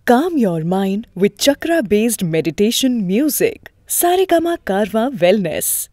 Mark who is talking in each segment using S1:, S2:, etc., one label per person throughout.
S1: Calm your mind with chakra based meditation music. Saregama Karwa Wellness.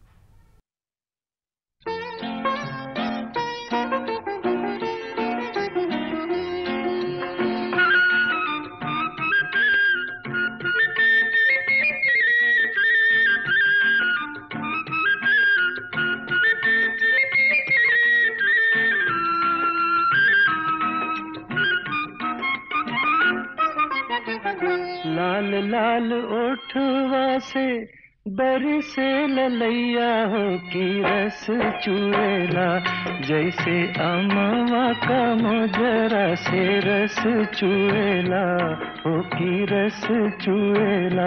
S2: लाल लाल ओठवा से बरसे ललैया हो की रस चुएला जैसे अमवा का मोजरा से रस चुएला हो की रस चुएला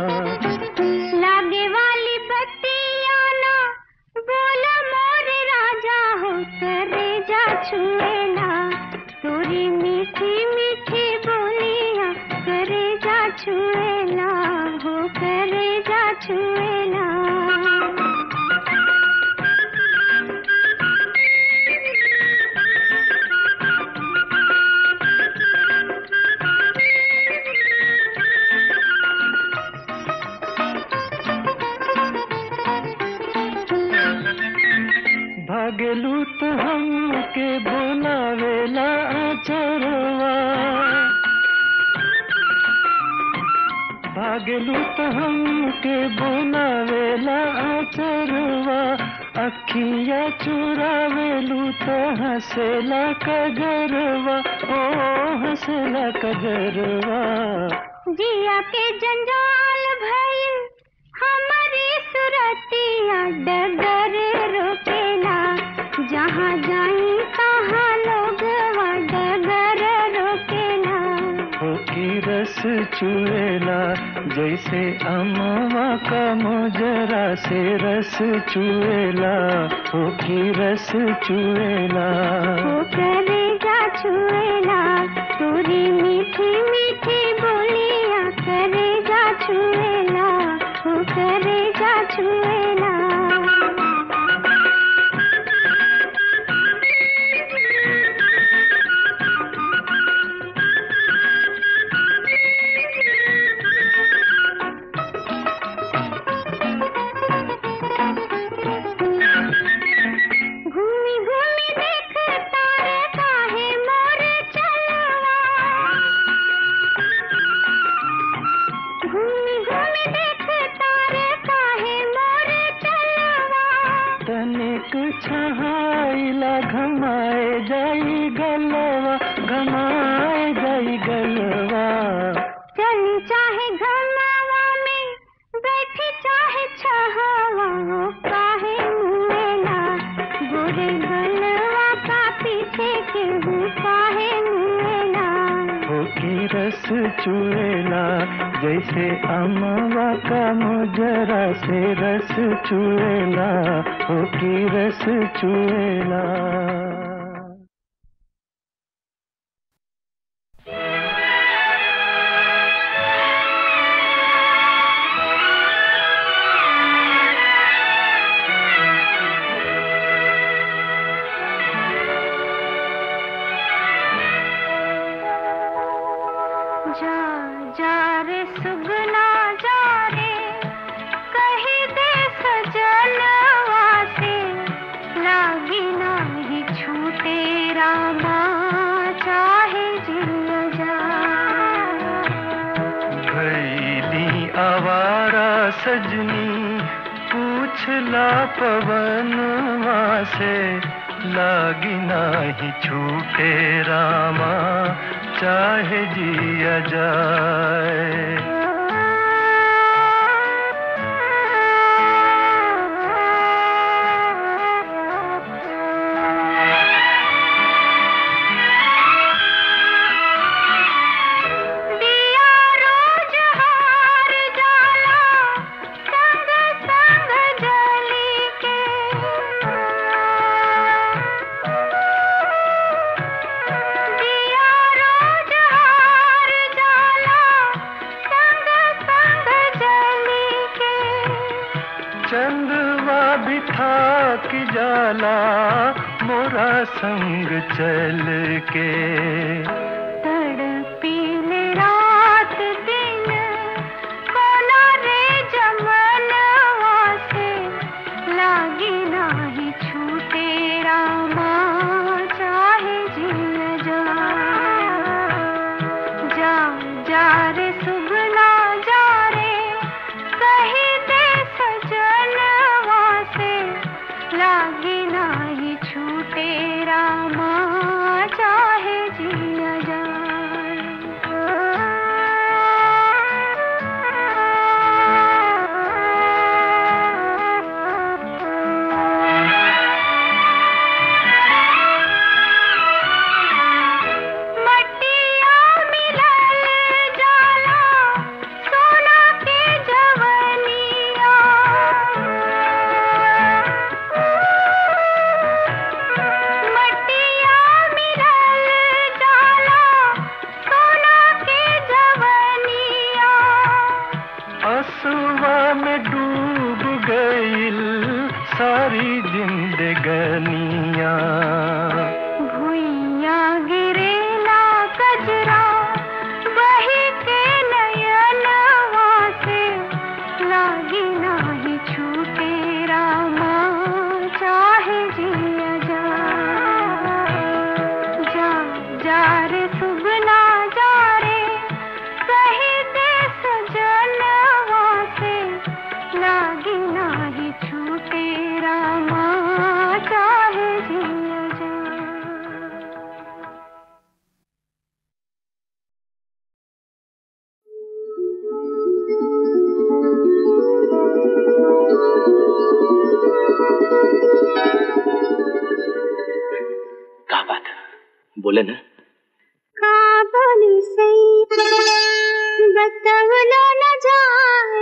S3: लागे वाली बत्तियाँ ना बोला मोरे राजा हो करे जा छुएला तोरी मीठी मीठी बोलियाँ करे जा छुएला हो करे जा छुएला
S2: भागलू तो हमके बोलावेला आचरवा भागलू तो हमके बोलावेला आचरवा अखिया चुरावेलू तो हंसेला कजरवा ओ हंसेला कजरवा
S3: जिया के जंजाल भइल हमारी सुरतिया डगर रोकेला जहाँ जाई तहाँ लोग डगर रोकेला
S2: हो की रस चुएला जैसे अमवा का मोजरा से रस चुएला हो की रस चुएला
S3: वो करेगा छुएला तोरी मीठी मीठी बोलियाँ करेगा छुएला वो करेगा छुएला घूमी घूमी देख तारे काहे मोर चलवा घूमी घूमी देख तारे काहे मोर चलवा
S2: तनिक छहाइला घमाए जाई गलवा घमाए जाई गलवा
S3: चली चाहे घरनावा में बैठी चाहे छहावा हो काहे मुएला गोरे गलवा का पीछे के हूँ काहे मुएला
S2: हो की रस चुएला जैसे अमवा का मुजरा से रस चुएला हो की रस चुएला
S3: जा जा रे सुगना जा रे कही दे सजनवा से लागी नाही छूटे रामा चाहे जिल जा
S2: भैली आवारा सजनी पूछला पवनवा से लागी नाही छूटे रामा चाहे जिया जाए
S3: दिया रोज हार जाला संग संग जली के दिया रोज हार जाला संग संग जली के
S2: चंदवा बिठा की जाला मोरा संग चल के
S3: तड़पीले रात जा रे सुगना जा रे कही दे सजनवा से लागी नाही छूटे रामा चाहे जिया मटिया मिलल जाला सोना के जवनिया मटिया मिलल जाला सोना के जवनिया
S2: असुआ में डूब गईल सारी जिंदगनिया
S3: भुइया गिरेला कजरा वही के नयनवा से लागी नाही छूटे रामा चाहे जिया जा जा जा रे सुगना जा रे कही दे सजनवा से लागी नाही छूटे रामा चाहे जिया जा
S4: का बात बोले ना
S3: का बोली सही बतवलो न जाए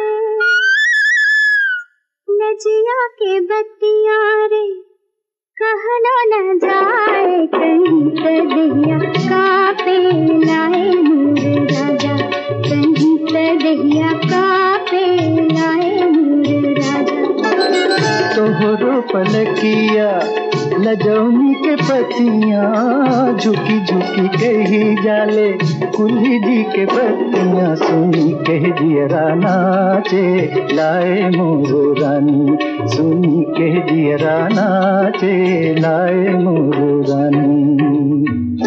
S3: नजिया के बत्तिया रे कहलो न जाए कहीं तदिया का पे लाए नूर राजा कहीं तदिया का पे लाए नूर राजा
S2: तोहरो पलकिया लजौनी के पतियाँ झुकी झुकी कही जाले कुल्ही जी के पतियाँ सुनी कह दियरा नाचे लाए मोर रानी सुनी कह दियरा नाचे लाए मोर रानी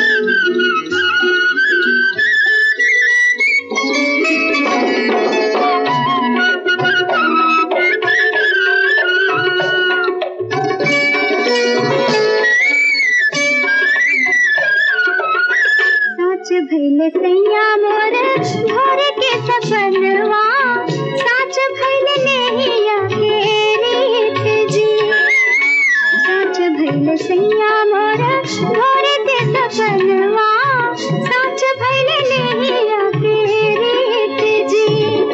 S3: साच भैले सैया मोर भोर के सपनवा साच भैले नैया के रीत जी साच भैले सैया मोर भोर के सपनवा साच भैले नैया के रीत जी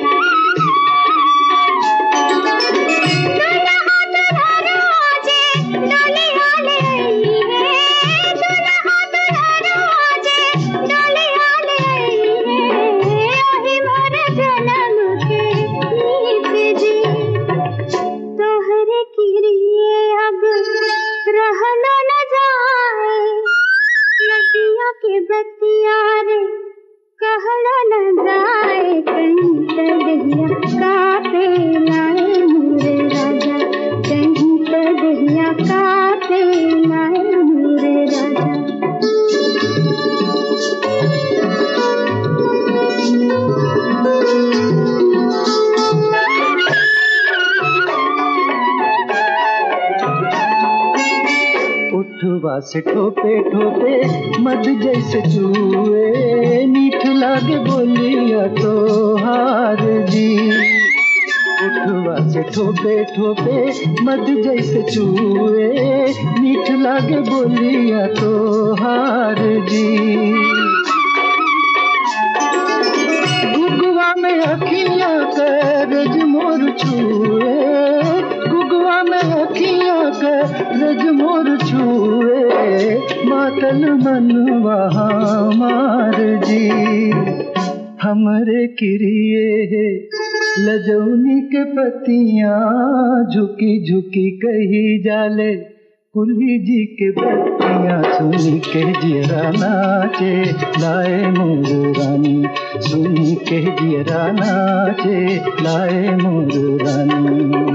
S3: दुल्हा दुल्हन आजे डोलिया ले आई है दुल्हा दुल्हन आजे डोलिया ले आई है ओही मोर जन्म के गीत जी तोहरे किरिए अब रहलो न जाए नदिया के बतिया रे कहलो न जाए कहीं तदिया का पे लाए मोरे राजा कहीं तदिया का पे लाए मोरे राजा
S2: उठवा से ठोपे ठोपे मध जैसे चूए मीठ लागे बोलिया तो हार जी उठवा से ठोपे ठोपे मध जैसे चूए मीठ लागे बोलिया तो हार जी गुगवा में अखियां करज मोर छुए गुगवा में अखियां करज मोर छुए मातल मनवा मार जी हमरे किरिए लजौनी के पतियां झुकी झुकी कही जाले कुली जी के बत्तियां सुनी के जियरा नाचे लाए मोर रानी सुनी के जियरा नाचे लाए मोर रानी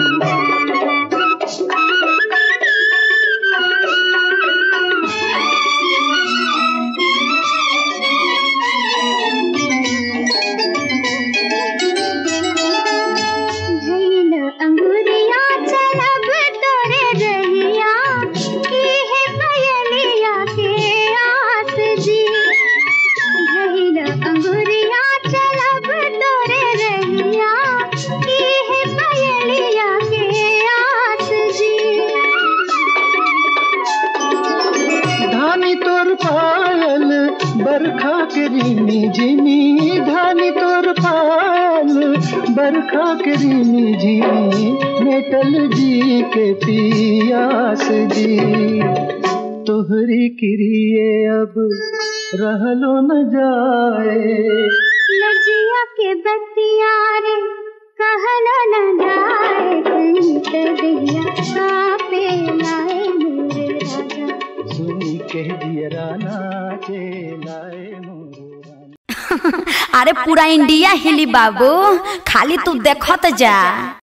S2: बरखा के रीमी झीमी मेटल जी के पियास जी तोहरी किरिए अब रहलो न जाए
S3: लजिया के बतिया रे कहला न जाए कहीं ते दिया कापे लाए मेरे राजा
S2: सुनी के दियरा नाचे लाए मोरे राना।
S5: अरे पूरा इंडिया हिली बाबू खाली तू देखत जा